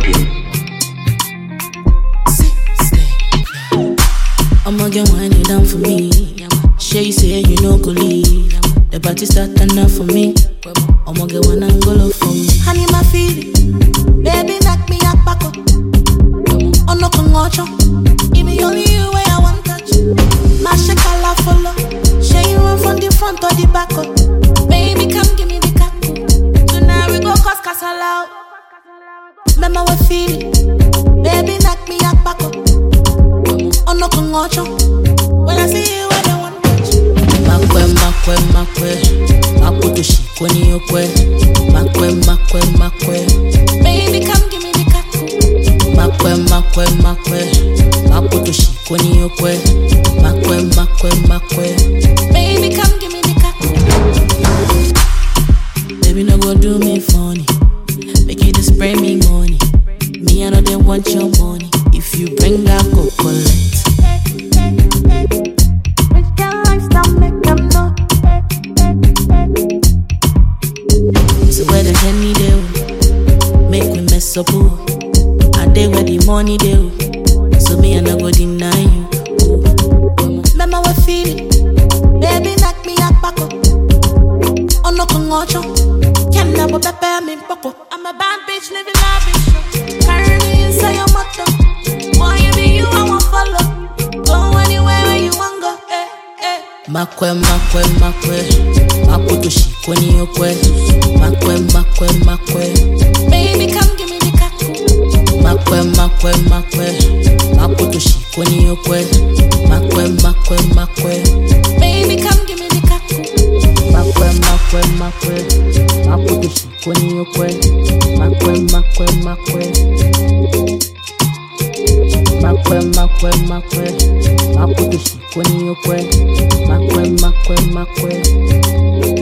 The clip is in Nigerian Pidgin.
I'ma get wine you down for me. Shay say you know go leave. The party start enough for me. I'ma get one angle for me. Honey, my feeling. Baby, knock me up back up. Oh no, come watch Give me only you where I want touch. My shakala follow. Shay you run from the front or the back up. Baby, come give me the cat. Tonight we go cause casala. Remember what feeling. Baby, knock me up back up. Oh no, come watch When I see you, I don't want touch. Makwe, makwe, makwe. Makutu shikwe ni yokwe. Makwe, makwe, makwe. Baby, come give me the cat. Makwe, makwe, makwe. Makutu shikwe ni yokwe. Makwe, makwe, makwe. Baby, come give me the cat. Baby, no go do me funny. Make you just spray me money. Me, I know they want your money. If you bring that, go collect. So where the henny do? Make me mess up, oh. I day where the money do. So me, I no go deny you. oh. Remember what feeling? Baby, knock me up, back up. Oh no, come watch Can never prepare me, poko. I'm a bad bitch living lavish. Carry me inside your motor. Boy, you be you, I won't follow. Go anywhere where you want go. Eh, eh. Makwe, makwe, makwe. Makutu shikwe ni yokwe. Makwe, makwe, makwe. Baby, come give me the kaku. Makwe, makwe, makwe. Makutu shikwe ni yokwe. Makwe, makwe, makwe. Baby, come give me the kaku. Makwe, makwe, makwe. Makutu shikwe ni yokwe. Makwe, makwe, makwe. Makwe, makwe, makwe. Makutu shikwe ni yokwe. Makwe, makwe, makwe.